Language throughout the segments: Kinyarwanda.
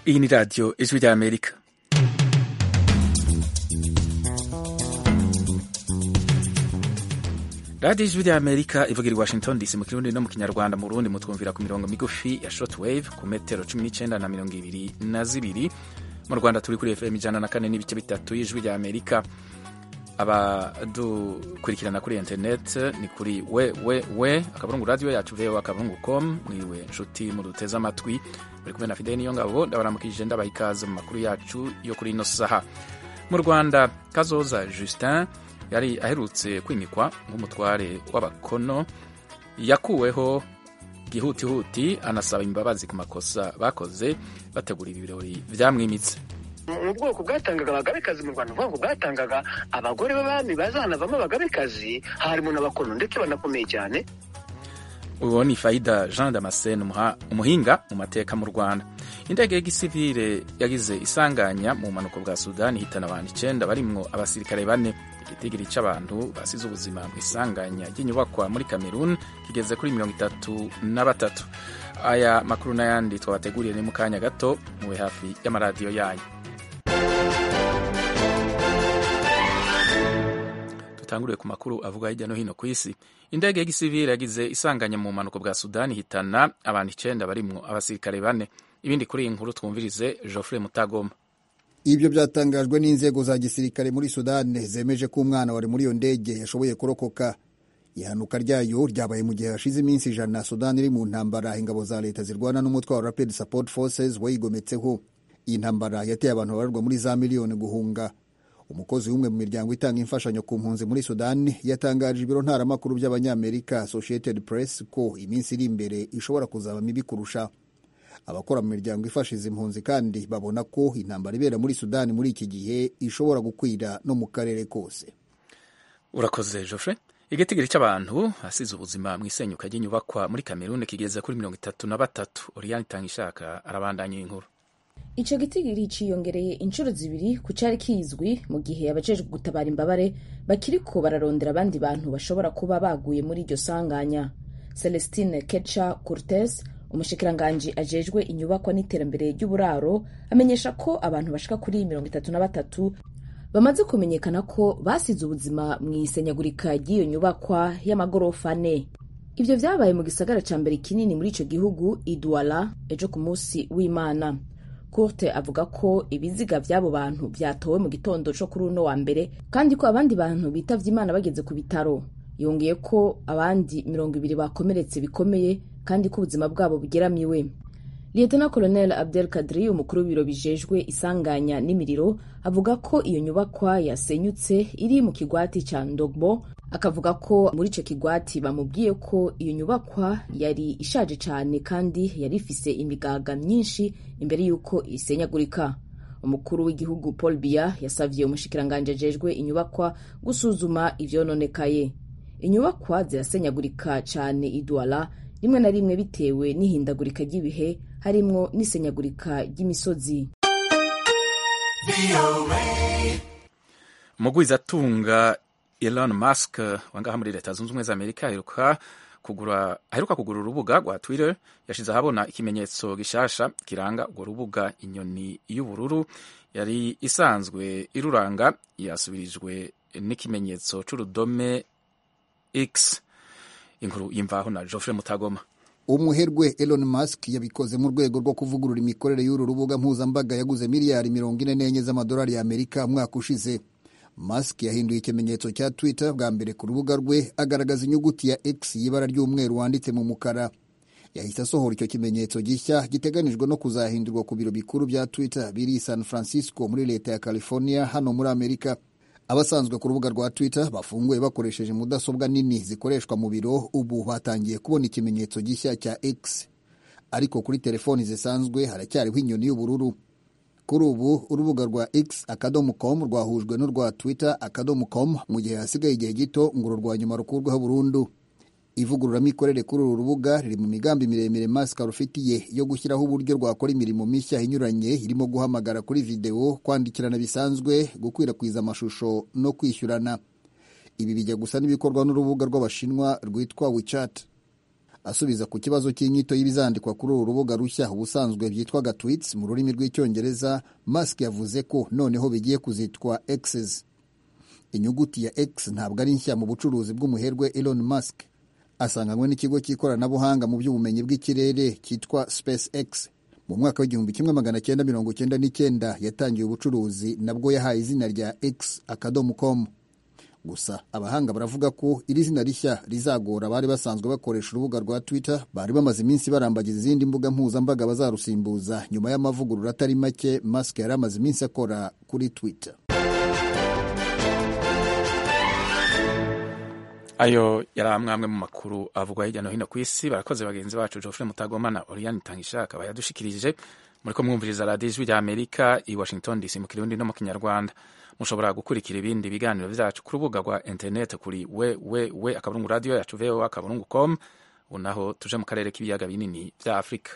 iyi ni radiyo ijwi rya amerika radiyo ijwi rya amerika ivuga i washington dc mu kirundi no mu kinyarwanda mu rundi mutwumvira ku mirongo migufi ya shotwave ku metero cumi n'icyenda na mirongo ibiri na zibiri mu rwanda turi kuri fm ijana na kane n'ibice bitatu y'ijwi rya amerika abadukurikirana kuri interineti ni kuri we we we akaburungu radiyo yacu vewe akaburungu komu mwiwe nshuti muduteze amatwi buri kumwe na fideli niyo ngabo ndabaramukije ndabaha ikaze mu makuru yacu yo kuri ino saha mu rwanda kazoza justin yari aherutse kwimikwa nk'umutware w'abakono yakuweho bwihutihuti anasaba imbabazi ku makosa bakoze bategura ibi birori byamwimitse ni ubwoko bwatangaga abagabekazi mu rwanda uvuga ngo bwatangaga abagore b'abami bazanavamo abagabekazi harimo n'abakono ndetse banakomeye cyane uwo ni fayida jean damascene umuhinga mu mateka mu rwanda indege ya gisivire yagize isanganya mu bumanuko bwa sudani ihitana abantu icyenda barimwo abasirikare bane igitigiri cy'abantu basize ubuzima mu isanganya ry'inyubakwa muri kamerun kigeze kuri mirongo itatu na batatu aya makuru n'ayandi twabateguriye ni mu kanya gato mube hafi y'amaradiyo yanyu dutanguriwe ku makuru avuga hirya no hino ku isi indege ya gisivire yagize isanganya mu bumanuko bwa sudani ihitana abantu icyenda barimwo abasirikare bane ibindi kuri iyi nkuru twumvirize geoffrey mutagoma ibyo byatangajwe n'inzego za gisirikare muri sudani zemeje ko umwana wari muri iyo ndege yashoboye kurokoka ihanuka ryayo ryabaye mu gihe hashize iminsi ijana sudani iri mu ntambara ingabo za leta zirwana n'umutwe wa rapid support forces wayigometseho iyi ntambara yateye abantu babarwa muri za miliyoni guhunga umukozi w'umwe mu miryango itanga imfashanyo ku mpunzi muri sudani yatangarije ibiro ntaramakuru by'abanyamerika associated press ko iminsi iri imbere ishobora kuzaba mibi kurusha abakora mu miryango ifasha izi mpunzi kandi babona ko intambara ibera muri sudani muri iki gihe ishobora gukwira no mu karere kose urakoze jofre igitigiri cy'abantu asize ubuzima mu isenyuka ry'inyubakwa muri kameruni kigeze kuri mirongo itatu na batatu oriyani itanga ishaka arabandanya inkuru icyo gitigiri cyiyongereye inshuro zibiri ku cyari kizwi mu gihe abajejwe gutabara imbabare bakiriko bararondera abandi bantu bashobora kuba baguye muri iryo sanganya celestine kecha cortes umushikiranganji ajejwe inyubakwa n'iterambere ry'uburaro amenyesha ko abantu bashika kuri mirongo itatu na batatu bamaze kumenyekana ko basize ubuzima mu isenyagurika ry'iyo nyubakwa y'amagorofa ane ibyo vyabaye mu gisagara ca mbere kinini muri ico gihugu idwala ejo ku munsi w'imana Kurte avuga ko ibiziga by'abo bantu byatowe mu gitondo cyo kuri uno wa mbere kandi ko abandi bantu bitavye Imana bageze ku bitaro yongeye ko abandi mirongo ibiri bakomeretse bikomeye kandi ko ubuzima bwabo bugeramiwe Lieutenant Colonel Abdel Kadri umukuru w'ibiro bijejwe isanganya n'imiriro avuga ko iyo nyubakwa yasenyutse iri mu kigwati ca Ndogbo akavuga ko muri ico kigwati bamubwiye ko iyo nyubakwa yari ishaje cane kandi yari ifise imigaga myinshi imbere y'uko isenyagurika umukuru w'igihugu Paul Biya yasavye umushikiranganje ajejwe inyubakwa gusuzuma ivyononekaye inyubakwa zirasenyagurika cane idwala rimwe na rimwe bitewe n'ihindagurika ry'ibihe harimwo n'isenyagurika ry'imisozi mugwizatunga Elon Musk wangaha muri leta zunze ubumwe za amerika aheruka kugura aheruka kugura urubuga rwa Twitter yashize ahabona ikimenyetso gishasha kiranga urwo rubuga inyoni y'ubururu yari isanzwe iruranga yasubirijwe n'ikimenyetso c'urudome X inkuru y'imvaho na Geoffrey Mutagoma umuherwe Elon Musk yabikoze mu rwego rwo kuvugurura imikorere y'uru rubuga mpuzambaga yaguze miliyari mirongo ine n'enye z'amadolari y'Amerika umwaka ushize Musk yahinduye ikimenyetso cya Twitter bwa mbere ku rubuga rwe agaragaza inyuguti ya X y'ibara ry'umweru wanditse mu mukara yahise asohora icyo kimenyetso gishya giteganijwe no kuzahindurwa ku biro bikuru bya Twitter biri San Francisco muri leta ya California hano muri Amerika abasanzwe ku rubuga rwa Twitter bafunguye bakoresheje mudasobwa nini zikoreshwa mu biro ubu batangiye kubona ikimenyetso gishya cya X ariko kuri telefoni zisanzwe haracyariho inyoni y'ubururu kuri ubu urubuga rwa X akadomo com rwahujwe n'urwa Twitter akadomo com mu gihe hasigaye igihe gito ngo uru rwa nyuma rukurweho burundu ivugururamikorere kuri uru rubuga riri mu migambi miremire Musk rufitiye yo gushyiraho uburyo rwakora imirimo mishya inyuranye irimo guhamagara kuri videwo kwandikirana bisanzwe gukwirakwiza amashusho no kwishyurana ibi bijya gusa n'ibikorwa n'urubuga rw'abashinwa rwitwa WeChat asubiza ku kibazo cy'inyito y'ibizandikwa kuri uru rubuga rushya ubusanzwe byitwaga tweets mu rurimi rw'icyongereza mask yavuze ko noneho bigiye kuzitwa x's inyuguti ya x ntabwo ari nshya mu bucuruzi bw'umuherwe elon musk asanganywe n'ikigo cy'ikoranabuhanga mu by'ubumenyi bw'ikirere cyitwa space x mu mwaka w'igihumbi kimwe magana cyenda mirongo cyenda n'icyenda yatangiye ubucuruzi nabwo yahaye izina rya x akadomo com gusa abahanga baravuga ko iri zina rishya rizagora abari basanzwe bakoresha urubuga rwa twitter bari bamaze iminsi barambagiza izindi mbuga mpuzambaga bazarusimbuza nyuma y'amavugurura atari make mask yari amaze iminsi akora kuri twitter ayo yari amwe mu makuru avugwa hirya no hino ku isi barakoze bagenzi bacu geoffrey mutagomana oriane tangisha akaba yadushikirije muri ko mwumviriza radiyo ijwi rya amerika i washington dc mu kirundi no mu kinyarwanda mushobora gukurikira ibindi biganiro byacu ku rubuga rwa interineti kuri we we we akaburungu radiyo yacu voa akaburungu com ubu naho tuje mu karere k'ibiyaga binini bya afurika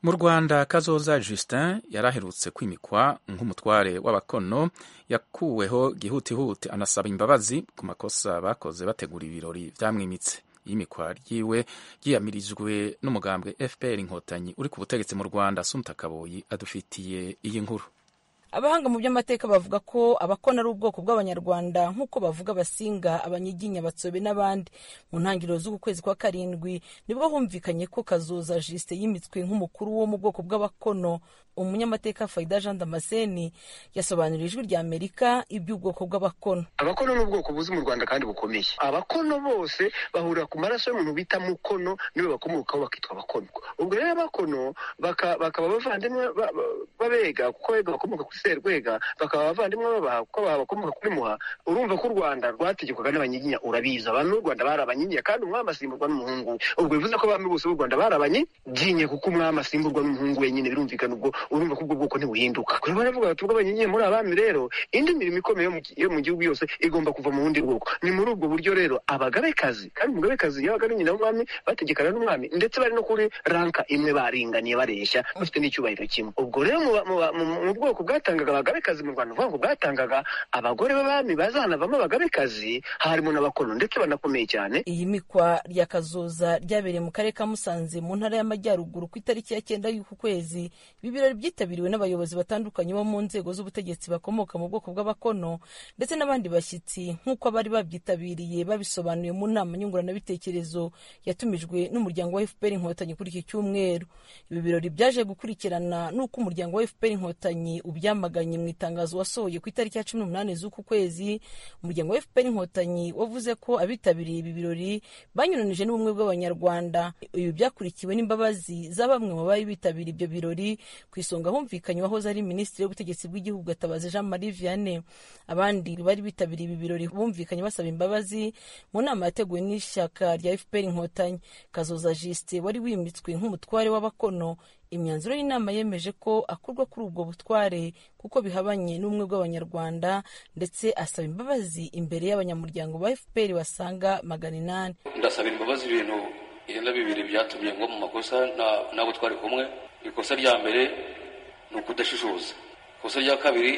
mu rwanda kazoza justin yari aherutse kwimikwa nk'umutware w'abakono yakuweho gihutihuti anasaba imbabazi ku makosa bakoze bategura ibirori byamwimitse iyimikwa ryiwe ryiyamirijwe n'umugambwe fpr inkotanyi uri ku butegetsi mu rwanda suntakaboyi adufitiye iyi nkuru abahanga mu by'amateka bavuga ko abakona ari ubwoko bw'abanyarwanda nk'uko bavuga abasinga abanyiginya abatsobe n'abandi mu ntangiriro z'uku kwezi kwa karindwi nibwo humvikanye ko kazoza jisite yimitswe nk'umukuru wo mu bwoko bw'abakono umunyamateka fayida jean damascene yasobanuriye ijwi rya amerika iby'ubwoko bw'abakono abakono ni ubwoko buzi mu rwanda kandi bukomeye abakono bose bahurira ku maraso y'umuntu bita mukono niwe bakomokaho bakitwa abakono ubwo rero abakono bakaba bavandimwe babega kuko bega bakomoka kuri serwega bakaba abavandimwe babaha kuko bakomoka kuri muha urumva ko u rwanda rwategekwaga n'abanyiginya urabizi abantu b'u rwanda bari abanyiginya kandi umwami asimburwa n'umuhungu ubwo bivuze ko abami bose b'u rwanda bari abanyiginya kuko umwami asimburwa n'umuhungu wenyine birumvikana ubwo urumva ko ubwo bwoko ntibuhinduka rero baravuga bati ubwo abanyiginya muri abami rero indi mirimo ikomeye yo mu gihugu yose igomba kuva mu bundi bwoko ni muri ubwo buryo rero abagabekazi kandi umugabekazi yabaga ari nyina w'umwami bategekana n'umwami ndetse bari no kuri ranka imwe baringaniye bareshya bafite n'icyubahiro kimwe ubwo rero mu bwoko bwatanga bwatangaga abagabekazi mu rwanda uvuga ngo bwatangaga abagore b'abami bazanavamo abagabekazi harimo n'abakono ndetse banakomeye cyane iyi mikwa rya kazoza ryabereye mu karere ka musanze mu ntara y'amajyaruguru ku itariki ya cyenda y'uku kwezi ibi birori byitabiriwe n'abayobozi batandukanye bo mu nzego z'ubutegetsi bakomoka mu bwoko bw'abakono ndetse n'abandi bashyitsi nk'uko abari babyitabiriye babisobanuye mu nama nyunguranabitekerezo yatumijwe n'umuryango wa fpr inkotanyi kuri iki cyumweru ibi birori byaje gukurikirana n'uko umuryango wa fpr inkotanyi ubyama yamaganye mu itangazo wasohoye ku itariki ya cumi n'umunani z'uku kwezi umuryango wa fpr inkotanyi wavuze ko abitabiriye ibi birori banyuranije n'ubumwe bw'abanyarwanda ibi byakurikiwe n'imbabazi za bamwe mu bari bitabiriye ibyo birori ku isonga humvikanye wahoze ari minisitiri w'ubutegetsi bw'igihugu gatabazi jean marie vianney abandi bari bitabiriye ibi birori bumvikanye basaba imbabazi mu nama yateguwe n'ishyaka rya fpr inkotanyi kazoza jisite wari wimitswe nk'umutware w'abakono imyanzuro y'inama yemeje ko akurwa kuri ubwo butware kuko bihabanye n'ubumwe bw'abanyarwanda ndetse asaba imbabazi imbere y'abanyamuryango ba fpr basaga magana inani ndasaba imbabazi ibintu ibyenda bibiri byatumye ngo mu makosa ntabwo twari kumwe ikosa rya mbere ni ukudashishoza ikosa rya kabiri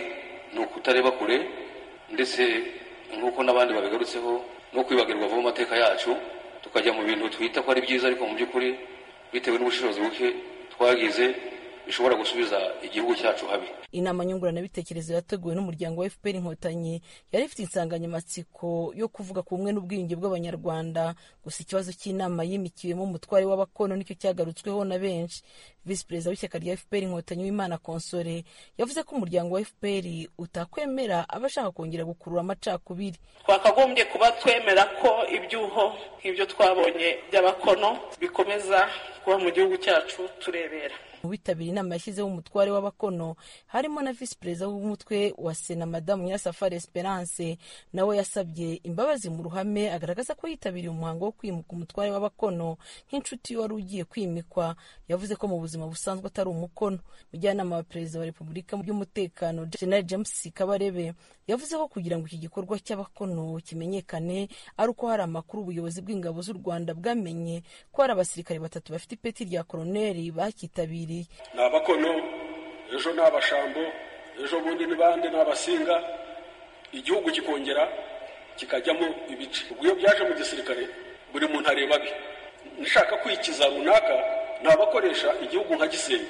ni ukutareba kure ndetse nk'uko n'abandi babigarutseho no kwibagirwa vuba amateka yacu tukajya mu bintu twita ko ari byiza ariko mu by'ukuri bitewe n'ubushishozi buke twagize bishobora gusubiza igihugu cyacu habi inama nyunguranabitekerezo yateguwe n'umuryango wa fpr inkotanyi yari ifite insanganyamatsiko yo kuvuga ku bumwe n'ubwiyunge bw'abanyarwanda gusa ikibazo cy'inama yimikiwemo umutware w'abakono nicyo cyagarutsweho na benshi visi perezida w'ishyaka rya fpr inkotanyi w'imana konsore yavuze ko umuryango wa fpr utakwemera abashaka kongera gukurura amacakubiri twakagombye kuba twemera ko ibyuho nk'ibyo twabonye by'abakono bikomeza kuba mu gihugu cyacu turebera mu bitabiriye inama yashyizeho umutware w'abakono harimo na visi perezida w'umutwe wa sena madamu nyirasafari esperance nawe yasabye imbabazi mu ruhame agaragaza ko yitabiriye umuhango wo kwimuka umutware w'abakono nk'inshuti wari ugiye kwimikwa yavuze ko mu buzima busanzwe atari umukono mujyanama wa perezida wa repubulika mu by'umutekano general james kabarebe yavuze ko kugira ngo iki gikorwa cy'abakono kimenyekane ari uko hari amakuru ubuyobozi bw'ingabo z'u rwanda bwamenye ko hari abasirikare batatu bafite ipeti rya koroneri bacyitabiriye ni abakono ejo ni abashambo ejo bundi ni bande ni abasinga igihugu kikongera kikajyamo ibice ubwo iyo byaje mu gisirikare buri muntu areba be nshaka kwikiza runaka ni abakoresha igihugu nka gisenyi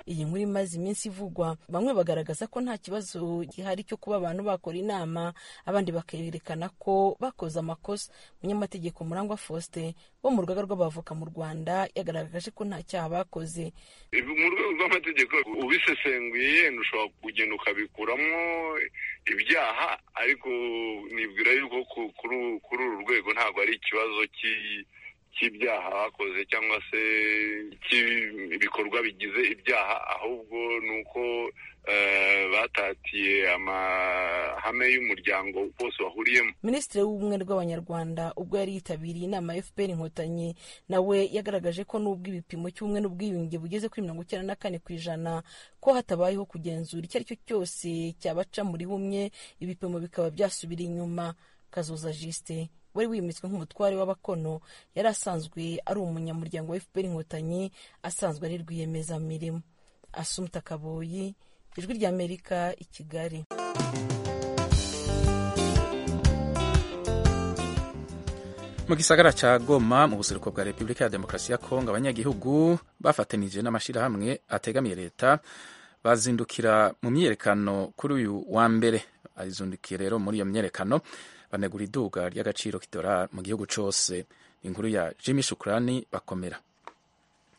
iyi nkuru imaze iminsi ivugwa bamwe bagaragaza ko nta kibazo gihari cyo kuba abantu bakora inama abandi bakerekana ko bakoze amakosa umunyamategeko murangwa faustin wo mu rugaga rw'abavoka mu rwanda yagaragaje ko nta cyaha bakoze mu rwego rw'amategeko ubisesenguye yenda ushobora kugenda ukabikuramo ibyaha ariko nibwira yuko kuri uru rwego ntabwo ari ikibazo cy'ibyaha bakoze cyangwa se cy'ibikorwa bigize ibyaha ahubwo ni uko batatiye amahame y'umuryango wose wahuriyemo minisitiri w'ubumwe rw'abanyarwanda ubwo yari yitabiriye inama ya fpr inkotanyi nawe yagaragaje ko n'ubwo ibipimo cy'ubumwe n'ubwiyunge bugeze kuri mirongo icyenda na kane ku ijana ko hatabayeho kugenzura icyo ari cyo cyose cyabaca muri bumwe ibipimo bikaba byasubira inyuma kazoza jisite wari wimitswe nk'umutware w'abakono yari asanzwe ari umunyamuryango wa fpr inkotanyi asanzwe ari rwiyemezamirimo asumta kaboyi ijwi ry'amerika i kigali mu gisagara cya goma mu buseruko bwa repubulika ya demokarasi ya kongo abanyagihugu bafatanije n'amashyirahamwe ategamiye leta bazindukira mu myiyerekano kuri uyu wa mbere azundukiye rero muri iyo myiyerekano banegura iduka ry'agaciro k'idolari mu gihugu cyose inkuru ya jimmy shukurani bakomera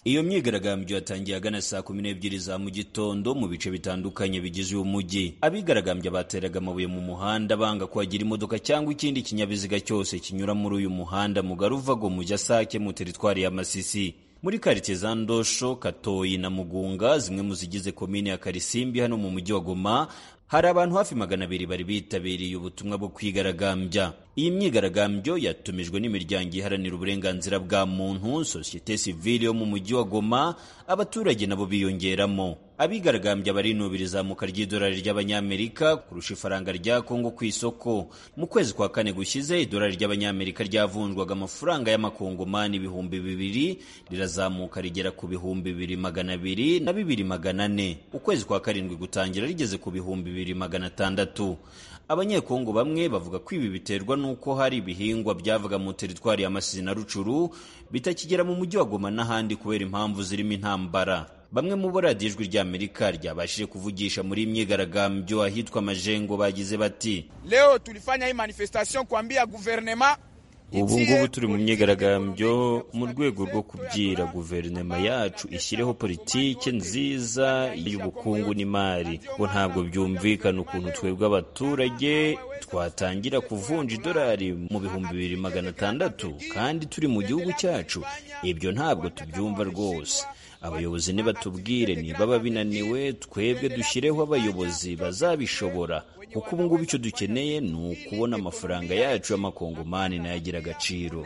iyo myigaragambyo yatangiye agana saa kumi n'ebyiri za mu gitondo mu bice bitandukanye bigize uyu mujyi abigaragambya bateraga amabuye mu muhanda banga kuhagira imodoka cyangwa ikindi kinyabiziga cyose kinyura muri uyu muhanda mu garuvago mujya sake mu teritwari ya masisi muri karitsiye za ndosho katoyi na mugunga zimwe mu zigize komine ya karisimbi hano mu mujyi wa goma hari abantu hafi magana abiri bari bitabiriye ubutumwa bwo kwigaragambya iyi myigaragambyo yatumijwe n'imiryango iharanira uburenganzira bwa muntu sosiyete sivile yo mu mujyi wa goma abaturage nabo biyongeramo abigaragambya barinubira izamuka ry'idolari ry'abanyamerika kurusha ifaranga rya kongo ku isoko mu kwezi kwa kane gushyize idolari ry'abanyamerika ryavunjwaga amafaranga y'amakongomani ibihumbi bibiri rirazamuka rigera ku bihumbi bibiri magana abiri na bibiri magana ane ukwezi kwa karindwi gutangira rigeze ku bihumbi bibiri magana atandatu abanyekongo bamwe bavuga ko ibi biterwa n'uko hari ibihingwa byavaga mu teritwari ya Masisi na Rucuru bitakigera mu mujyi wa Goma n'ahandi kubera impamvu zirimo intambara bamwe mu bo radiyo ijwi ry'amerika ryabashije kuvugisha muri imyigaragambyo ahitwa majengo bagize bati leo tulifanya hii manifestation kuambia guverinema ubu ngubu turi mu myigaragambyo mu rwego rwo kubwira guverinoma yacu ishyireho politike nziza y'ubukungu n'imari ngo ntabwo byumvikana ukuntu twebwe abaturage twatangira kuvunja idolari mu bihumbi bibiri magana atandatu kandi turi mu gihugu cyacu ibyo ntabwo tubyumva rwose abayobozi nibatubwire nibaba binaniwe twebwe dushyireho abayobozi bazabishobora kuko ubu ngubu icyo dukeneye ni ukubona amafaranga yacu y'amakongomani nayagira agaciro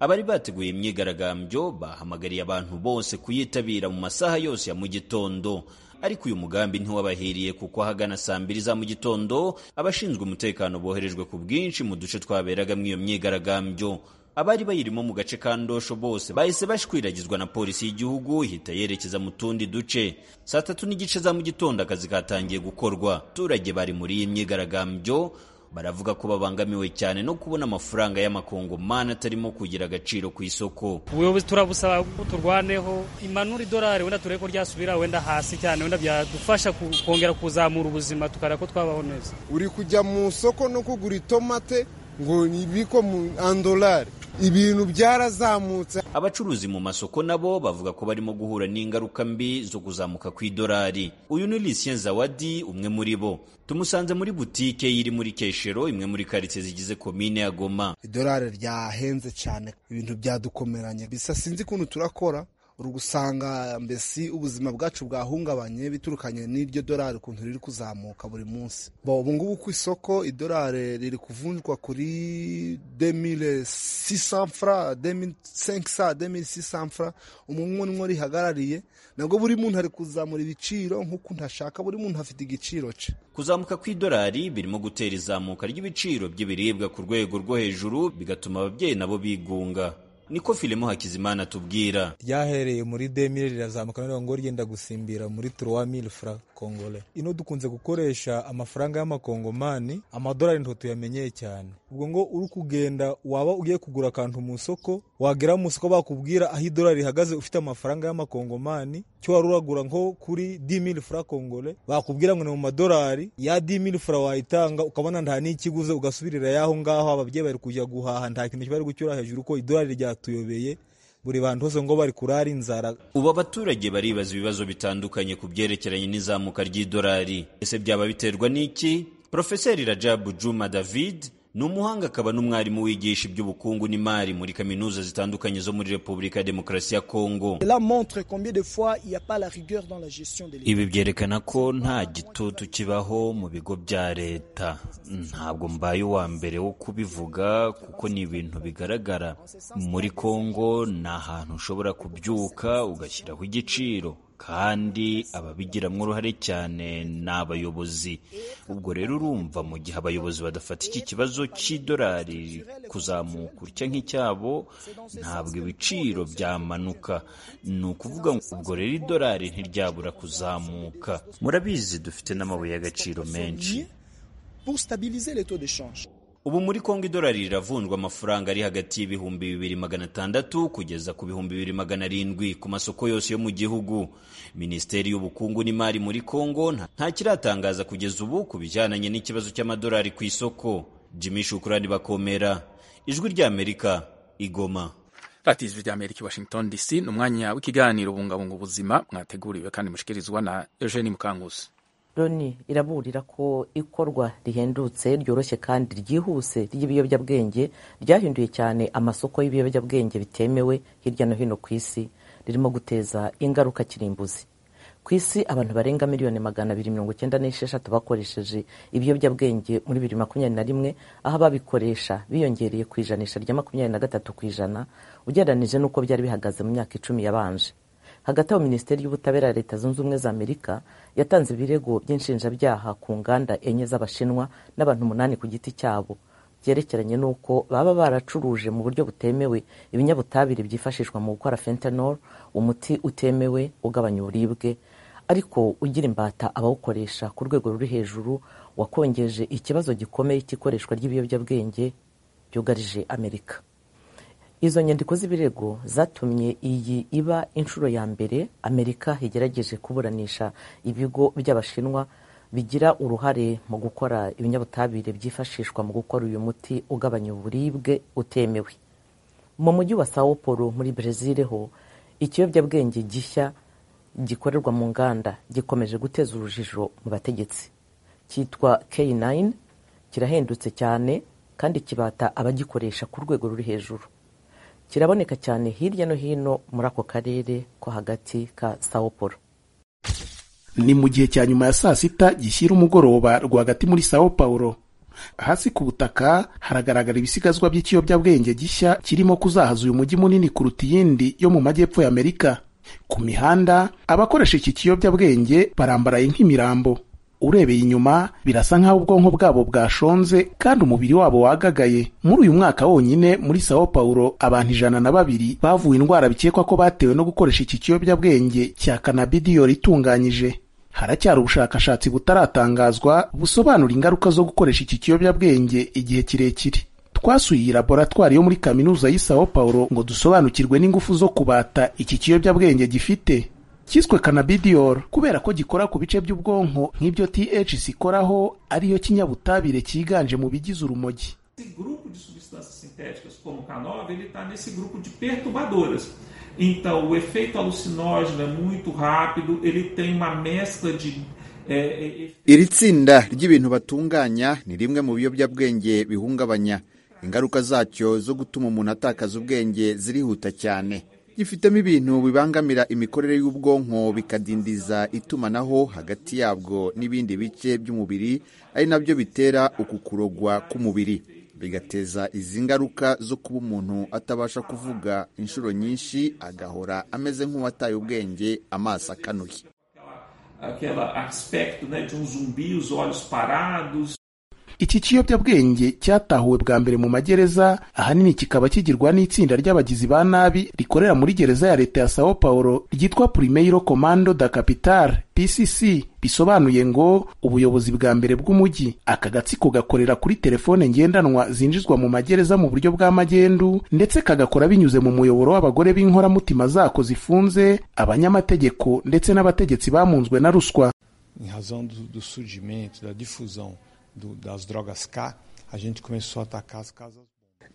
abari bateguye imyigaragambyo bahamagariye abantu bose kuyitabira mu masaha yose ya mu gitondo ariko uyu mugambi ntiwabahiriye kuko ahagana saa mbiri za mu gitondo abashinzwe umutekano boherejwe ku bwinshi mu duce twaberagamo iyo myigaragambyo abari bayirimo mu gace ka ndosho bose bahise bashwiragizwa na polisi y'igihugu ihita yerekeza mu tundi duce saa tatu n'igice za mu gitondo akazi katangiye gukorwa abaturage bari muri iyi myigaragambyo baravuga ko babangamiwe cyane no kubona amafaranga y'amakongomani atarimo kugira agaciro ku isoko ubuyobozi turabusaba ko turwaneho imanura idolari wenda turebe ko ryasubira wenda hasi cyane wenda byadufasha kongera kuzamura ubuzima tukareba ko twabaho neza uri kujya mu soko no kugura itomate ngo nibiko mu andolari ibintu byarazamutse abacuruzi mu masoko nabo bavuga ko barimo guhura n'ingaruka mbi zo kuzamuka kw'idolari uyu ni Lucien Zawadi umwe muri bo tumusanze muri butike iri muri Keshero imwe muri karitsiye zigize komine ya Goma idolari ryahenze cyane ibintu byadukomeranye bisa sinzi ukuntu turakora uri gusanga mbese ubuzima bwacu bwahungabanye biturukanye n'iryo dorari ukuntu riri kuzamuka buri munsi ubu ngubu ku isoko idolari riri kuvunjwa kuri demire sisamfura demire senkisa demire sisamfura umuntu umwe rihagarariye nabwo buri muntu ari kuzamura ibiciro nk'ukuntu ashaka buri muntu afite igiciro cye kuzamuka kw'idolari birimo gutera izamuka ry'ibiciro by'ibiribwa ku rwego rwo hejuru bigatuma ababyeyi nabo bigunga niko filemo hakizimana atubwira ryahereye muri demire rirazamuka none ngo ryenda gusimbira muri turuwa mili fura kongole ino dukunze gukoresha amafaranga y'amakongomani amadolari nto tuyamenyeye cyane ubwo ngo uri kugenda waba ugiye kugura akantu mu isoko wagera mu isoko bakubwira aho idolari rihagaze ufite amafaranga y'amakongomani cyo wari uragura nko kuri di mili fura kongole bakubwira ngo ni mu madolari ya di mili fura wayitanga ukabona nta n'ikiguze ugasubirira yaho ngaho ababyeyi bari kujya guhaha nta kintu bari gucyura hejuru ko idolari ryatuyobeye buri bantu hose ngo bari kurara inzara ubu abaturage baribaza ibibazo bitandukanye ku byerekeranye n'izamuka ry'idolari ese byaba biterwa n'iki profeseri rajabu juma david ni umuhanga akaba n'umwarimu wigisha iby'ubukungu n'imari muri kaminuza zitandukanye zo muri repubulika ya demokarasi ya kongo ibi byerekana ko nta gitutu kibaho mu bigo bya leta ntabwo mbaye uwa mbere wo kubivuga kuko ni ibintu bigaragara muri kongo ni ahantu ushobora kubyuka ugashyiraho igiciro kandi ababigiramo uruhare cyane ni abayobozi ubwo rero urumva mu gihe abayobozi badafata iki kibazo cy'idolari kuzamuka utya nk'icyabo ntabwo ibiciro byamanuka ni ukuvuga ngo ubwo rero idolari ntiryabura kuzamuka murabizi dufite n'amabuye y'agaciro menshi ubu muri kongo idolari riravunjwa amafaranga ari hagati y'ibihumbi bibiri magana atandatu kugeza ku bihumbi bibiri magana arindwi ku masoko yose yo mu gihugu minisiteri y'ubukungu n'imari muri kongo nta kiratangaza kugeza ubu ku bijyananye n'ikibazo cy'amadolari ku isoko jimmy shukurani bakomera ijwi ry'amerika igoma radiyo rya amerika washington dc ni umwanya w'ikiganiro bungabunga ubuzima mwateguriwe kandi mushikirizwa na eugene mukanguzi loni iraburira ko ikorwa rihendutse ryoroshye kandi ryihuse ry'ibiyobyabwenge ryahinduye cyane amasoko y'ibiyobyabwenge bitemewe hirya no hino ku isi ririmo guteza ingaruka kirimbuzi ku isi abantu barenga miliyoni magana abiri mirongo icyenda n'esheshatu bakoresheje ibiyobyabwenge muri bibiri makumyabiri na rimwe aho ababikoresha biyongereye ku ijanisha rya makumyabiri na gatatu ku ijana ugereranije n'uko byari bihagaze mu myaka icumi yabanje hagati aho minisiteri y'ubutabera ya leta zunze ubumwe za amerika yatanze ibirego by'inshinjabyaha ku nganda enye z'abashinwa n'abantu umunani ku giti cyabo byerekeranye n'uko baba baracuruje mu buryo butemewe ibinyabutabire byifashishwa mu gukora fentanol umuti utemewe ugabanya uburibwe ariko ugira imbata abawukoresha ku rwego ruri hejuru wakongeje ikibazo gikomeye cy'ikoreshwa ry'ibiyobyabwenge byugarije amerika izo nyandiko z'ibirego zatumye iyi iba inshuro ya mbere amerika igerageje kuburanisha ibigo by'abashinwa bigira uruhare mu gukora ibinyabutabire byifashishwa mu gukora uyu muti ugabanya uburibwe utemewe mu mujyi wa sao paulo muri brezil ho ikiyobyabwenge gishya gikorerwa mu nganda gikomeje guteza urujijo mu bategetsi cyitwa k9 kirahendutse cyane kandi kibata abagikoresha ku rwego ruri hejuru kiraboneka cyane hirya no hino muri ako karere ko hagati ka sao paulo ni mu gihe cya nyuma ya saa sita gishyira umugoroba rwagati muri sao paulo hasi ku butaka haragaragara ibisigazwa by'ikiyobyabwenge gishya kirimo kuzahaza uyu mujyi munini kuruta iyindi yo mu majyepfo y'amerika ku mihanda abakoresha iki kiyobyabwenge barambaraye nk'imirambo urebeye inyuma birasa nk'aho ubwonko bwabo bwashonze kandi umubiri wabo wagagaye muri uyu mwaka wonyine muri sao paulo abantu ijana na babiri bavuye indwara bikekwa ko batewe no gukoresha iki kiyobyabwenge cya kanabidiyoro itunganyije haracyari ubushakashatsi butaratangazwa busobanura ingaruka zo gukoresha iki kiyobyabwenge igihe kirekire twasuye iyi laboratwari yo muri kaminuza y'i sao paulo ngo dusobanukirwe n'ingufu zo kubata iki kiyobyabwenge gifite cyiswe kanabidiyoro kubera ko gikora ku bice by'ubwonko nk'ibyo THC ikoraho ariyo kinyabutabire cyiganje mu bigize urumogi iri tsinda ry'ibintu batunganya ni rimwe mu biyobyabwenge bihungabanya ingaruka zacyo zo gutuma umuntu atakaza ubwenge zirihuta cyane gifitemo ibintu bibangamira imikorere y'ubwonko bikadindiza itumanaho hagati yabwo n'ibindi bice by'umubiri ari nabyo bitera uku kurogwa k'umubiri bigateza izi ngaruka zo kuba umuntu atabasha kuvuga inshuro nyinshi agahora ameze nk'uwataye ubwenge amaso akanuye iki kiyobyabwenge cyatahuwe bwa mbere mu magereza ahanini kikaba kigirwa n'itsinda ry'abagizi ba nabi rikorera muri gereza ya leta ya sao paulo ryitwa primeiro comando da capitale pcc bisobanuye ngo ubuyobozi bwa mbere bw'umujyi aka gatsiko gakorera kuri telefone ngendanwa zinjizwa mu magereza mu buryo bwa magendu ndetse kagakora binyuze mu muyoboro w'abagore b'inkoramutima zako zifunze abanyamategeko ndetse n'abategetsi bamunzwe na ruswa em razão do, do surgimento, da difusão do, das drogas K, a gente começou a atacar as casas.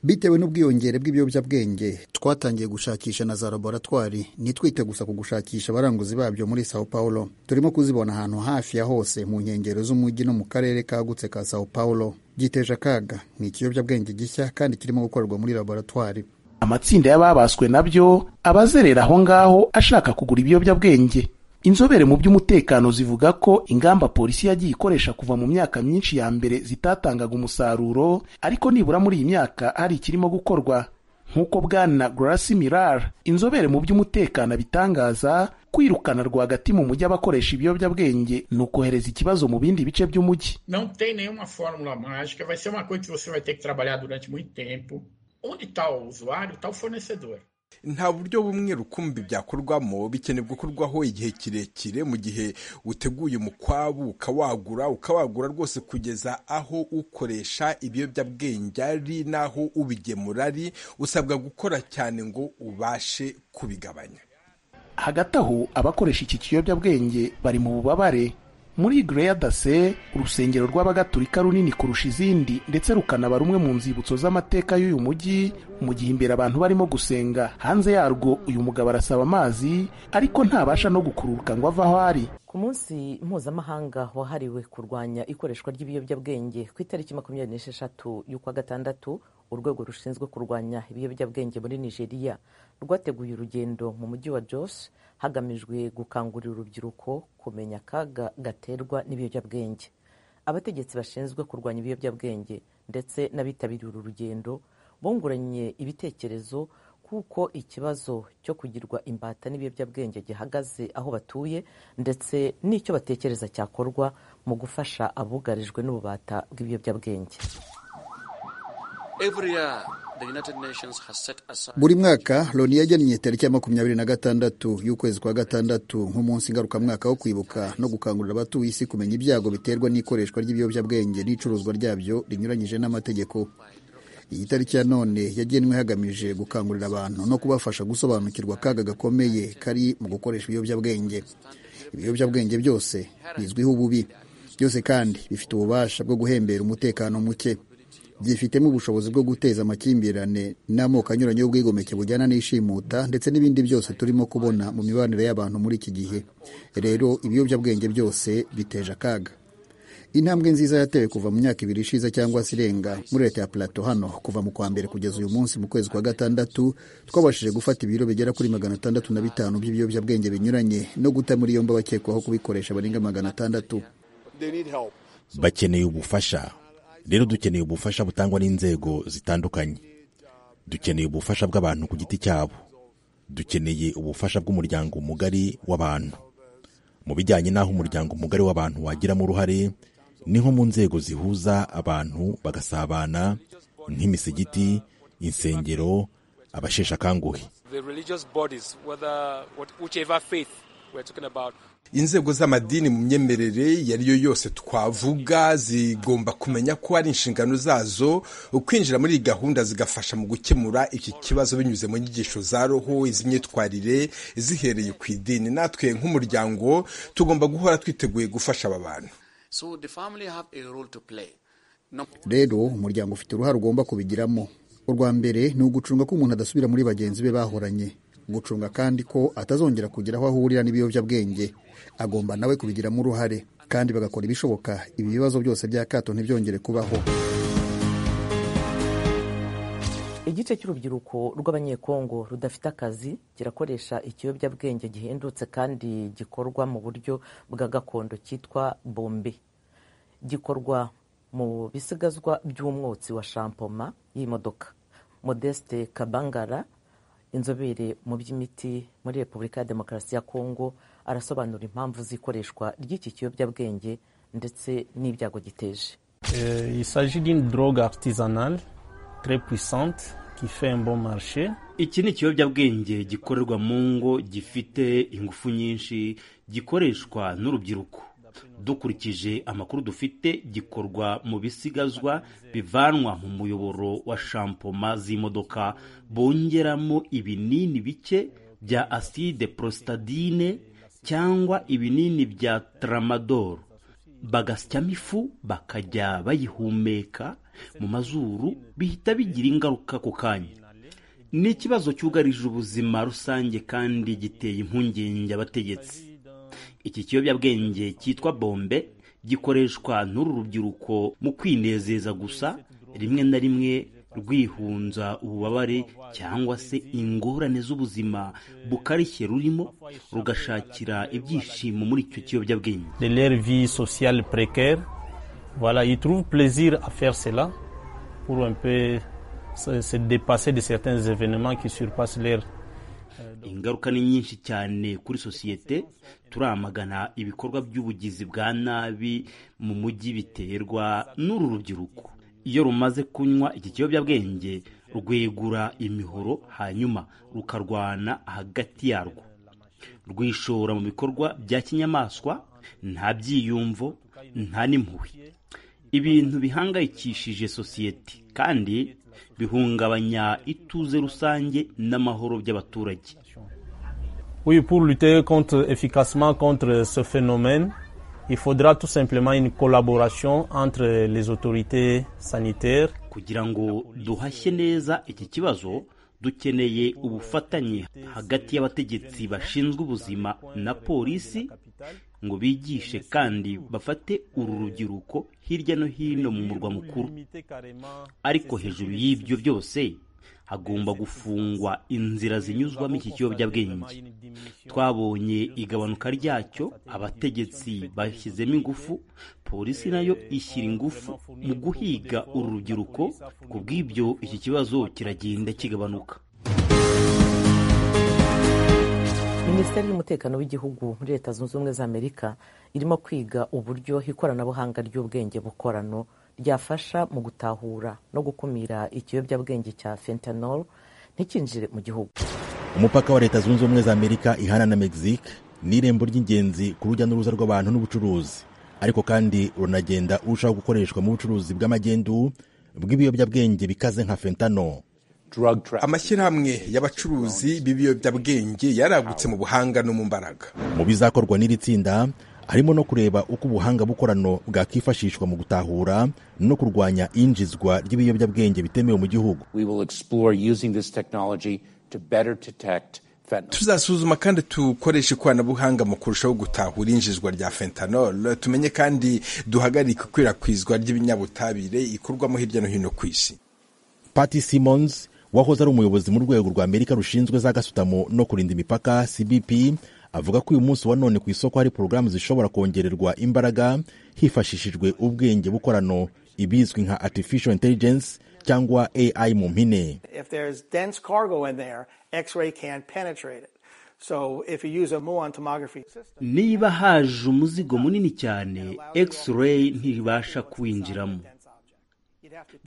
bitewe n'ubwiyongere bw'ibiyobyabwenge twatangiye gushakisha na za laboratwari ntitwite gusa ku gushakisha abaranguzi babyo muri sao paulo turimo kuzibona ahantu hafi ya hose mu nkengero z'umujyi no mu karere kagutse ka sao paulo giteje akaga ni ikiyobyabwenge gishya kandi kirimo gukorerwa muri laboratwari amatsinda y'ababaswe nabyo abazerera aho ngaho ashaka kugura ibiyobyabwenge inzobere mu by'umutekano zivuga ko ingamba polisi yagiye ikoresha kuva mu myaka myinshi ya mbere zitatangaga umusaruro ariko nibura muri iyi myaka hari ikirimo gukorwa nk'uko bwana garasi mirar inzobere mu by'umutekano abitangaza kwirukana rwagati mu mujyi abakoresha ibiyobyabwenge ni ukohereza ikibazo mu bindi bice by'umujyi Não tem nenhuma fórmula mágica, vai ser uma coisa que você vai ter que trabalhar durante muito tempo. Onde está o usuário, está o fornecedor. nta buryo bumwe rukumbi byakorwamo bikenewe gukorwaho igihe kirekire mu gihe uteguye umukwabu ukawagura ukawagura rwose kugeza aho ukoresha ibiyobyabwenge ari n'aho ubigemura ari usabwa gukora cyane ngo ubashe kubigabanya hagati aho abakoresha iki kiyobyabwenge bari mu bubabare muri greya dase urusengero rw'abagatulika runini kurusha izindi ndetse rukanaba rumwe mu nzibutso z'amateka y'uyu mujyi mu gihe imbere abantu barimo gusenga hanze yarwo uyu mugabo arasaba amazi ariko ntabasha no gukururuka ngo ave aho ari ku munsi mpuzamahanga wahariwe kurwanya ikoreshwa ry'ibiyobyabwenge ku itariki makumyabiri n'esheshatu y'ukwa gatandatu urwego rushinzwe kurwanya ibiyobyabwenge muri nigeria rwateguye urugendo mu mujyi wa jos hagamijwe gukangurira urubyiruko kumenya akaga gaterwa n'ibiyobyabwenge abategetsi bashinzwe kurwanya ibiyobyabwenge ndetse n'abitabiriye uru rugendo bunguranye ibitekerezo kuko ikibazo cyo kugirwa imbata n'ibiyobyabwenge gihagaze aho batuye ndetse n'icyo batekereza cyakorwa mu gufasha abugarijwe n'ububata bw'ibiyobyabwenge Every year, the United Nations has set aside buri mwaka loni yagennye tariki ya makumyabiri na gatandatu y'ukwezi kwa gatandatu nk'umunsi ngarukamwaka wo kwibuka no gukangurira abatuye isi kumenya ibyago biterwa n'ikoreshwa ry'ibiyobyabwenge n'icuruzwa ryabyo rinyuranyije n'amategeko iyi tariki ya none yagenwe hagamije gukangurira abantu no kubafasha gusobanukirwa akaga gakomeye kari mu gukoresha ibiyobyabwenge ibiyobyabwenge byose bizwiho ububi byose kandi bifite ububasha bwo guhembera umutekano muke byifitemo ubushobozi bwo guteza amakimbirane n'amoko anyuranye y'ubwigomeke bujyana n'ishimuta ndetse n'ibindi byose turimo kubona mu mibanire y'abantu muri iki gihe rero ibiyobyabwenge byose biteje akaga intambwe nziza yatewe kuva mu myaka ibiri ishize cyangwa se irenga muri leta ya plato hano kuva mu kwa mbere kugeza uyu munsi mu kwezi kwa gatandatu twabashije gufata ibiro bigera kuri magana atandatu na bitanu by'ibiyobyabwenge binyuranye no guta muri yombi abakekwaho kubikoresha barenga magana atandatu bakeneye ubufasha rero dukeneye ubufasha butangwa n'inzego zitandukanye dukeneye ubufasha bw'abantu ku giti cyabo dukeneye ubufasha bw'umuryango mugari w'abantu mu bijyanye n'aho umuryango mugari w'abantu wagiramo uruhare ni nko mu nzego zihuza abantu bagasabana nk'imisigiti insengero abasheshe akanguhe the religious bodies, whether what, whichever faith we're talking about, inzego z'amadini mu myemerere iyo ari yo yose twavuga zigomba kumenya ko ari inshingano zazo kwinjira muri iyi gahunda zigafasha mu gukemura iki kibazo binyuze mu nyigisho za roho iz'imyitwarire zihereye ku idini natwe nk'umuryango tugomba guhora twiteguye gufasha aba bantu so the family have a role to play. rero umuryango ufite uruhare ugomba kubigiramo urwa mbere ni ugucunga ko umuntu adasubira muri bagenzi be bahoranye gucunga kandi ko atazongera kugira aho ahurira n'ibiyobyabwenge agomba nawe kubigiramo uruhare kandi bagakora ibishoboka ibi bibazo byose bya kato ntibyongere kubaho igice cy'urubyiruko rw'abanyekongo rudafite akazi kirakoresha ikiyobyabwenge gihendutse kandi gikorwa mu buryo bwa gakondo cyitwa bombe gikorwa mu bisigazwa by'umwotsi wa shampoma y'imodoka modeste kabangara inzobere mu by'imiti muri repubulika ya demokarasi ya kongo arasobanura impamvu z'ikoreshwa ry'iki kiyobyabwenge ndetse n'ibyago giteje Euh, il s'agit d'une drogue artisanale très puissante qui fait un bon marché. iki ni ikiyobyabwenge gikorerwa mu ngo gifite ingufu nyinshi gikoreshwa n'urubyiruko dukurikije amakuru dufite gikorwa mu bisigazwa bivanwa mu muyoboro wa shampoma z'imodoka bongeramo ibinini bike bya aside prositadine cyangwa ibinini bya tramadol bagasyamo ifu bakajya bayihumeka mu mazuru bihita bigira ingaruka ku kanya ni ikibazo cyugarije ubuzima rusange kandi giteye impungenge abategetsi iki kiyobyabwenge cyitwa bombe gikoreshwa n'uru rubyiruko mu kwinezeza gusa rimwe na rimwe rwihunza ububabare cyangwa se ingorane z'ubuzima bukarishye rurimo rugashakira ibyishimo muri icyo kiyobyabwenge de leur vie sociale précaire. Voilà, ils trouvent plaisir à faire cela pour un peu se, se dépasser de certains événements qui surpassent leur ingaruka ni nyinshi cyane kuri sosiyete turamagana ibikorwa by'ubugizi bwa nabi mu mujyi biterwa n'uru rubyiruko iyo rumaze kunywa iki kiyobyabwenge rwegura imihoro hanyuma rukarwana hagati yarwo rwishora mu bikorwa bya kinyamaswa nta byiyumvo nta n'impuhwe ibintu bihangayikishije sosiyete kandi bihungabanya ituze rusange n'amahoro by'abaturage Oui, pour lutter contre, efficacement contre ce phénomène, il faudra tout simplement une collaboration entre les autorités sanitaires. kugira ngo duhashye neza iki kibazo dukeneye ubufatanye hagati y'abategetsi bashinzwe ubuzima na polisi ngo bigishe kandi bafate uru rubyiruko hirya no hino mu murwa mukuru ariko hejuru y'ibyo byose hagomba gufungwa inzira zinyuzwamo iki kiyobyabwenge twabonye igabanuka ryacyo abategetsi bashyizemo ingufu polisi nayo ishyira ingufu mu guhiga uru rubyiruko ku bw'ibyo iki kibazo kiragenda kigabanuka minisiteri y'umutekano w'igihugu muri leta zunze ubumwe za amerika irimo kwiga uburyo ikoranabuhanga ry'ubwenge bukorano ryafasha mu gutahura no gukumira ikiyobyabwenge cya fentanyl ntikinjire mu gihugu umupaka wa leta zunze ubumwe za amerika ihana na mexique ni irembo ry'ingenzi ku rujya n'uruza rw'abantu n'ubucuruzi ariko kandi runagenda urushaho gukoreshwa mu bucuruzi bw'amagendu bw'ibiyobyabwenge bikaze nka fentano amashyirahamwe y'abacuruzi b'ibiyobyabwenge yaragutse mu buhanga no mu mbaraga mu bizakorwa n'iri tsinda harimo no kureba uko ubuhanga bukorano bwakwifashishwa mu gutahura no kurwanya injizwa ry'ibiyobyabwenge bitemewe mu gihugu We will explore using this technology to better detect fentanyl. tuzasuzuma kandi tukoresha ikoranabuhanga mu kurushaho gutahura injizwa rya fentanyl tumenye kandi duhagarike ikwirakwizwa ry'ibinyabutabire ikorwamo hirya no hino ku isi Patty Simmons wahoze ari umuyobozi mu rwego rwa Amerika rushinzwe za gasutamo no kurinda imipaka CBP avuga ko uyu munsi wa none ku isoko hari porogaramu zishobora kongererwa imbaraga hifashishijwe ubwenge bukorano ibizwi nka artificial intelligence cyangwa AI mu mpine If there's dense cargo in there, X-ray can't penetrate it. So if you use a muon tomography system, niba haje umuzigo munini cyane x-ray ntibasha kuwinjiramo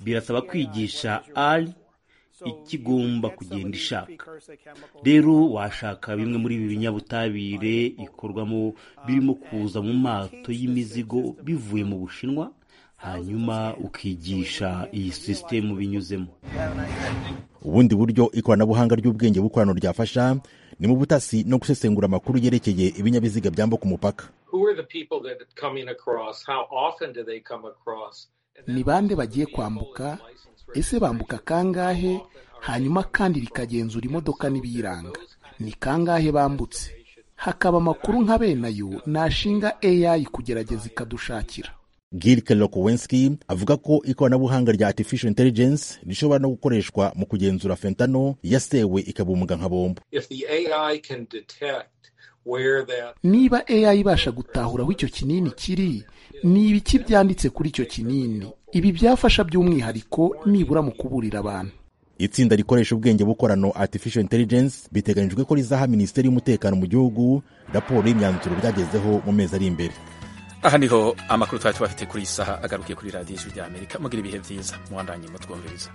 birasaba kwigisha ari ikigomba kugenda ishaka rero washaka bimwe muri ibi binyabutabire ikorwamo birimo kuza mu mato y'imizigo bivuye mu bushinwa hanyuma ukigisha iyi sisitemu binyuzemo ubundi buryo ikoranabuhanga ry'ubwenge bukorano ryafasha ni mu butasi no gusesengura amakuru yerekeye ibinyabiziga byambuka umupaka who are the people that are coming across? How often do they come across? ni bande bagiye kwambuka ese bambuka kangahe hanyuma kandi bikagenzura imodoka n'ibiyiranga ni kangahe bambutse hakaba amakuru nka benayo nashinga AI kugerageza ikadushakira Gilke Lokowenski avuga ko ikoranabuhanga rya artificial intelligence rishobora no gukoreshwa mu kugenzura fentano yasewe ikabumbwa nka bombo If the AI can detect where that niba AI ibasha gutahura aho icyo kinini kiri ni ibiki byanditse kuri icyo kinini ibi byafasha by'umwihariko nibura mu kuburira abantu itsinda rikoresha ubwenge bukorano artificial intelligence biteganyijwe ko rizaha minisiteri y'umutekano mu gihugu raporo y'imyanzuro byagezeho mu mezi ari imbere aha niho amakuru twari tubafite kuri iyi saha agarukiye kuri radiyo y'ijwi ry'amerika mugira ibihe byiza muwandanye mutwumviriza